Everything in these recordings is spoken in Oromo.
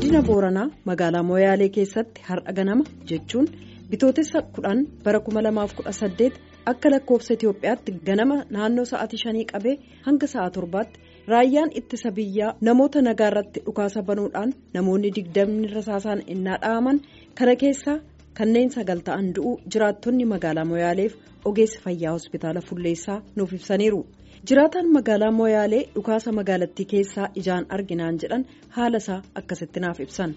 godina booranaa magaalaa moyaalee keessatti har'a ganama jechuun bitootessa kudhan bara 2018 akka lakkoofsa itiyoophiyaatti ganama naannoo sa'aatii shanii qabee hanga sa'a torbaatti raayyaan ittisa biyyaa namoota nagaa irratti dhukaasa banuudhaan namoonni digdamni rasaasaan innaa dha'aman kana keessaa kanneen sagal ta'an du'uu jiraattonni magaalaa moyaaleef ogeessi fayyaa hospitaala fulleessaa nuuf ibsaniiru. jiraataan magaalaa moyaalee dhukaasa magaalattii keessaa ijaan arginaan jedhan haala isaa akkasitti naaf ibsan.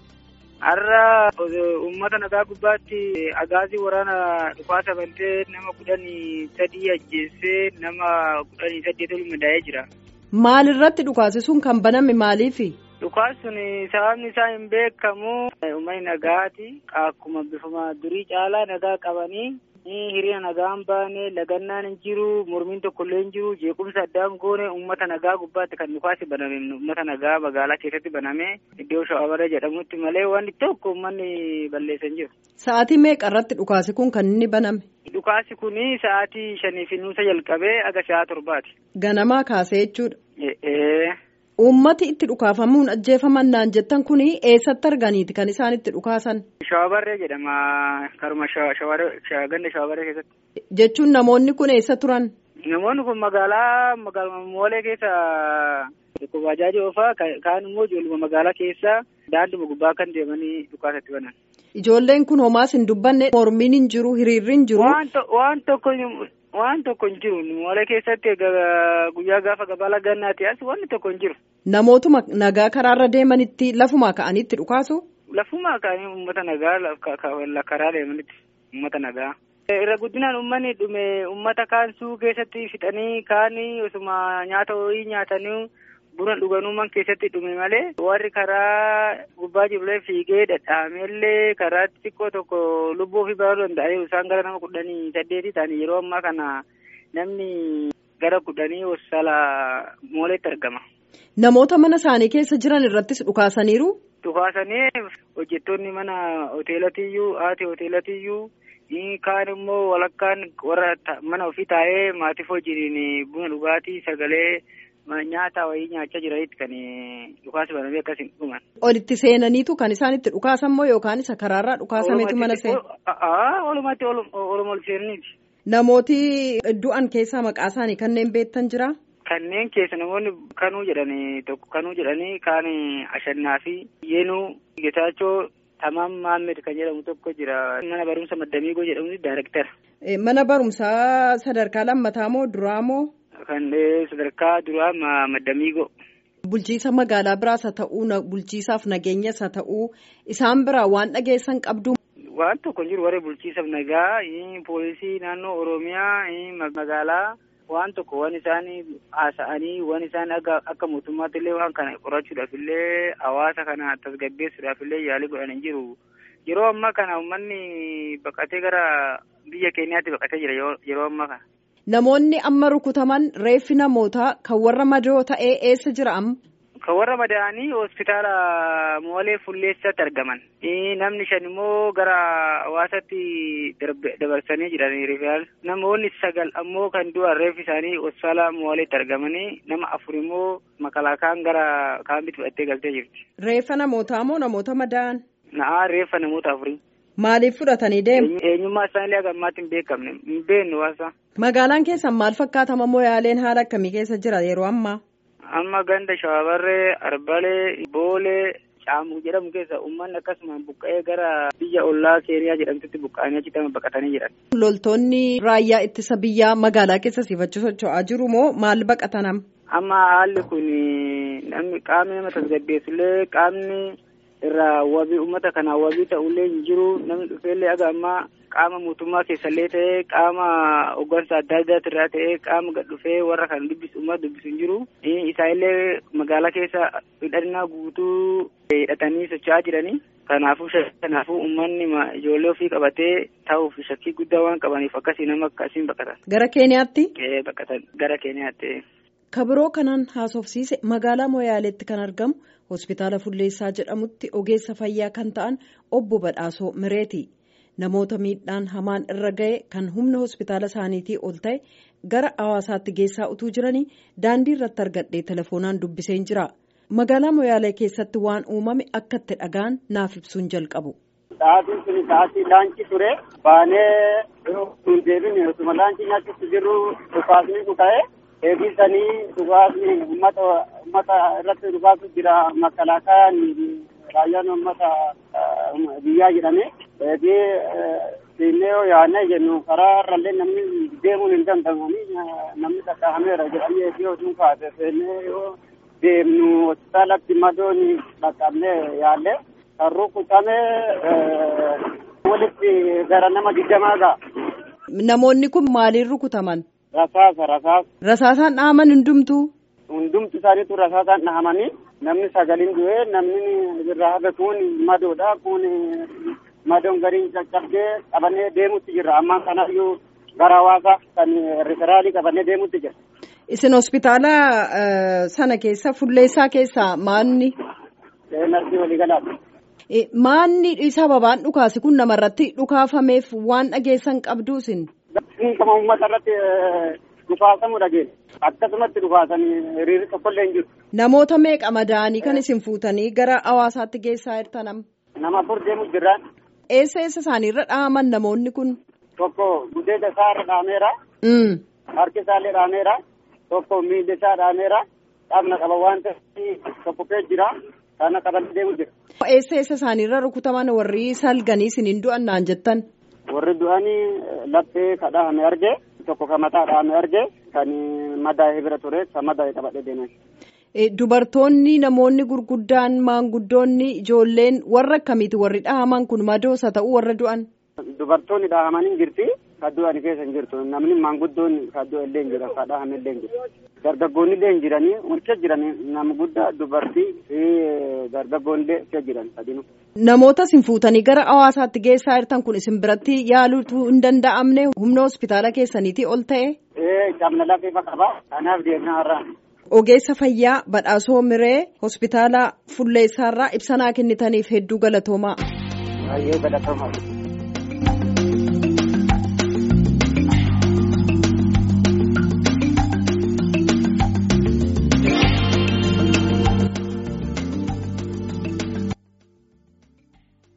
har'a uummata nagaa gubbaatti agaazii waraana dhukaasa bantee nama kudhanii sadii ajjeessee nama kudhanii saddeet olii madaa'ee jira. maalirratti dhukaasi sun kan baname maaliifi. dhukaas sun sababni isaa hin beekamu uummanni nagaati akkuma bifuma durii caalaa nagaa qabanii. hiriira nagaan baane lagannaan hin jiru mormiin tokkollee hin jiru jeequmsa addaan goone uummata nagaa gubbaatti kan dhukaasi baname uummata nagaa magaalaa keessatti baname iddoo shawaabarra jedhamutti malee wanti tokko uummanni balleessan jiru. Sa'aatii meeqa irratti dhukaasi kun kan inni baname? Dhukaasi kun sa'aatii shanii fi nuusa jalqabee aga sa'a torbaati. Ganamaa kaasee jechuudha. Uummati itti dhukaafamuun ajjeefaman naan jettan kun eessatti arganiiti kan isaan itti dhukaasan? Shawabarree jedhama karuma ganda shawabarree keessatti. Jechuun namoonni kun eessa turan? Namoonni kun magaalaa moolee keessa bajaajii oofaa kaan immoo ijoolluma magaalaa keessa daandii gubbaa kan deemanii dhukaasatti banan. Ijoolleen kun homaas hin dubbanne mormiin hin jiru hiriirri hin jiru. Waan tokko waan tokko hin jiru moolee keessatti guyyaa gaafa gabaa gannaati as wanni tokko hin jiru. Namootuma nagaa karaarra deemanitti lafumaa ka'anitti dhukaasu. Lafumaa ka'anii uummata nagaa karaa deemanitti uummata nagaa. Irra guddinaan uummanni dhume uummata kaansuu keessatti fixanii kaanii osuma nyaata wayii nyaatanii buna dhuganuuman keessatti dhume malee warri karaa gubbaa jirullee fiigee dhadhaamellee karaa xiqqoo tokko lubbuu ofii baruu danda'anii isaan gara nama kudhanii saddeetii ta'anii yeroo ammaa kana namni gara kudhanii hospitaala mooleetti argama. Namoota mana isaanii keessa jiran irrattis dhukaasaniiru. Dhukaasanii hojjettoonni mana hoteelatiyyuu haati hoteelatiyyuu kaan immoo walakkaan warra mana ofii taa'ee maatiif hojiin buna dhugaatii sagalee nyaata wayii nyaachaa jiranitti kan dhukaasa banamee akkas hin dhuman. Olitti seenaniitu kan isaan itti dhukaasan moo yookaan isa karaarraa dhukaasametu mana seenu? Olumatti oluma ol seenaniiti. Namooti du'an keessaa maqaa isaanii kanneen beektan jira? Kanneen keessa namoonni kanuu jedhanii tokko kanuu jedhanii kaan ashannaa fi yeenuu getaachoo tamaam maammed kan jedhamu tokko jira. Mana barumsa maddamiigoo jedhamu daayirektara. Mana barumsaa sadarkaa lammataa moo duraa moo? Kan sadarkaa duraa maddamiigoo. Bulchiisa magaalaa biraas haa ta'uu bulchiisaaf nageenyas haa ta'uu isaan biraa waan dhageessan qabdu. Waan tokko hin jiru warri bulchiisaaf nagaa poolisii naannoo Oromiyaa magaalaa. waan tokko waan isaan haasa'anii waan isaan akka mootummaatti illee waan kana qorachuudhaaf illee hawaasa kana tasgabbeessuudhaaf illee yaalii godhan hin jiru yeroo ammaa kana uummanni baqatee gara biyya keenyaatti baqatee jira yeroo ammaa kana. Namoonni amma rukutaman reeffi namootaa kan warra madoo ta'ee eessa jira amma? Kan warra madaa'anii hospitaala moolee fulleessatti argaman. Namni shan immoo gara hawaasaatti dabarsanii jiran rifaal. Namoonni sagal ammoo kan du'an reeffi isaanii hospitaala mooleetti argamanii nama afur immoo makalaakaan gara kaambitti fudhattee galtee jirti. Reeffa namootaa moo namoota madaa'an? Na'aa reeffa namoota afurii. Maaliif fudhatanii deemu? Eenyummaa isaanii akka ammaatti hin beekamne hin beeknu waasa. Magaalaan keessan maal fakkaatama moo yaaleen haala akkamii keessa jira yeroo ammaa? Amma ganda shawabarree arbalee boolee caamuu jedhamu keessa uummanni akkasuma buqqa'ee gara biyya ollaa keeniyaa jedhamtutti buqqa'anii achitti baqatanii jiran. Loltoonni raayyaa ittisa biyyaa magaalaa keessa siifachuu socho'aa jiru moo maal baqatanam? Amma haalli kun namni qaamni nama tasgabbeessullee qaamni irraa wabii uummata kanaa wabii ta'ullee hin jiru namni dhufeellee aga ammaa qaama mootummaa keessallee ta'ee qaama hoggansa adda addaati irraa ta'ee qaama gad dhufee warra kan dubbisu uummata dubbisu hin jiru. Isaanillee magaalaa keessa hidhannaa guutuu hidhatanii socho'aa jiranii. Kanaafuu kanaafuu uummanni ijoollee ofii qabatee taa'uuf shakkii guddaa waan qabaniif akkasii nama akkasiin baqatan. Gara Keeniyaatti? Baqatan gara Keeniyaatti. Kabiroo kanaan haasofsiise magaalaa Moyaaleetti kan argamu hospitaala Fulleessaa jedhamutti ogeessa fayyaa kan ta'an obbo Badhaasoo Mireeti. Namoota miidhaan hamaan irra ga'e kan humna hospitaala isaaniitii ol ta'e gara hawaasaatti geessaa utuu jiranii daandii irratti argadhee telefoonaan dubbiseen jira. Magaalaa Moyaalee keessatti waan uumame akka itti dhagaan naaf ibsuun jalqabu. Sa'aatiin sun sa'aatii laancii ture baanee hin deebine osuma laancii nyaachutti jirru dhukaasni dhuka'e eegisanii dhukaasni uummata irratti dhukaasu jira makalaakayaan raayyaan uummata biyyaa jedhame eegee siinee yoo yaadne jennu karaa irrallee namni deemuun hin danda'amani namni qaqqabameera jedhamee eegee oduun kaase seenee yoo deemnu hospitaalatti madoon dhaqqabnee yaalle kan rukutamee walitti gara nama digdamaa ga'a. Namoonni kun maaliin rukutaman? Rasaasa rasaasa. Rasaasaan dhahaman hundumtuu? Hundumti isaaniitu rasaasaan dhahamanii namni sagaliin du'ee namni irraa hafe kun madoodha kun madoon gariin caccabdee qabannee deemutti jirra ammaan kanayyuu gara hawaasaa kan riferaalii qabannee deemutti jira. Isin hospitaala sana keessa fulleessaa keessaa maanni? Narsii waliigalaati. Maanni sababaan dhukaasi kun namarratti dhukaafameef waan dhageessan qabdu isin? Kama uummata irratti dhukaasamu dhageenya. Akkasumatti dhukaasanii hiriirri tokkollee hin jiru. Namoota meeqa madaa'anii kan isin fuutanii gara hawaasaatti geessaa jirtan? Nama afur deemu jirraan. Eessa eessa isaaniirra dhahaman namoonni kun? Tokko gudeeda isaa irra dhahameera. Harki isaallee dhahameera. Tokko miilli isaa dhahameera. Dhaabna qaba waan ta'eef tokko kee jira. Kana qabanii deemu jira. Eessa eessa isaaniirra rukutaman warri salganii isiniin du'an naan jettan? Warri du'anii laphee ka dhahame arge tokko ka mataa dhahame arge kan madaa'ee bira ture kan madaa'ee qabadhee deeman. Dubartoonni namoonni gurguddaan maanguddoonni ijoolleen warra akkamiiti warri dhahaman kun madoosa ta'uu warra du'an? Dubartoonni dhahamanii jirti kan du'an keessa hin jirtu namni maanguddoonni kan du'an illee hin jiran kan dhahame illee hin jiru. Dargaggoonni illee hin jiranii ulcha jiranii nama guddaa dubartii fi dargaggoonni illee keessa jiran sadinu. Namoota isin fuutanii gara hawaasaatti geessaa jirtan kun isin biratti yaaluutu hin danda'amne humna hospitaala keessaniitii ol ta'e? Ee cabna lafee qaba kanaaf deemnaa irraa. Ogeessa fayyaa badhaasoo miree hospitaala fulleessaarraa ibsanaa kennitaniif hedduu galatoomaa. Baay'ee galatoomaa.